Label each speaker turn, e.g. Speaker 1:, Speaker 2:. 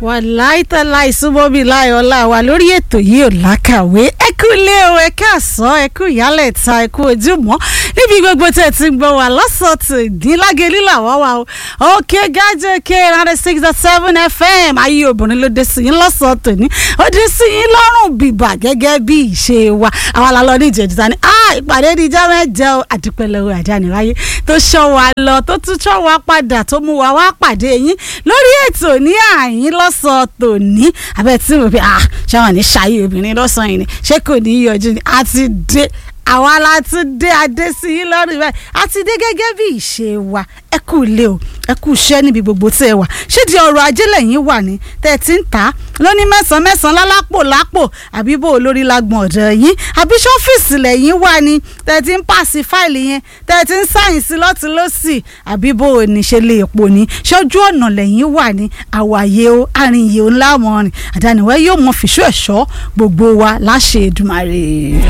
Speaker 1: wàláì tàlà ìsúnmọ́bí láyọ̀ọ́lá wa lórí ètò yìí ò lákàwé ẹ kú ilé o ẹ káàsán ẹ kú ìyálẹ̀ ta ẹ kú ojúmọ́ níbi gbogbo tẹ̀ ti ń gbọ́ wà lọ́sọ̀tò ìdínlágé lílà wá wa o òkè gájẹ́ òkè ninety six dot seven fm ayé obìnrin ló dé sí yín lọ́sọ̀tò ní ó dé sí yín lọ́rùn bìbà gẹ́gẹ́ bí ìṣe wa àwọn alálọ́ ní ìjẹ́jìta ni ìpàdé níjọ́ mẹ́jọ o àdúpẹ́lẹ́wọ̀ àdániwáyé tó ṣọ́ wa lọ tó tún ṣọ́ wa padà tó mú wa wá pàdé yín lórí ètò ní àyín lọ́sàn-án tòní abẹ́ tí mo fi ah ṣé wọn ní ṣayé obìnrin lọ́sàn-án yìí ni ṣé kò ní í yọjú ni a ti dé àwa la tún dé adé sí yín lọ́rùn báyìí a ti dé gẹ́gẹ́ bí ìṣe wa ẹ kú ilé o ẹ kú iṣẹ́ níbi gbogbo tí ẹ wà ṣé di ọrọ̀ ajé lẹ́yìn wà ní tẹ́ ẹ ti ń tà á lóní mẹ́sàn-án mẹ́sàn-án lálápò lápò àbí bó olórí lágbọ̀n ọ̀dọ̀ yín àbí ṣọ́fíìsì lẹ́yìn wà ní tẹ́ ẹ ti ń pàṣẹ fáìlì yẹn tẹ́ ẹ ti ń sáyìn sí lọ́tún lọ́sì àbí bó o ní ṣe lè pò ní ṣojú ọ̀nà lẹ́yìn wà ní àwàyè o àrìnyè o ńlá mọ́rin àdániwẹ́ yóò mọ fìṣú ẹ̀ṣọ́ gbogbo wa láṣẹ Èdùmàrè.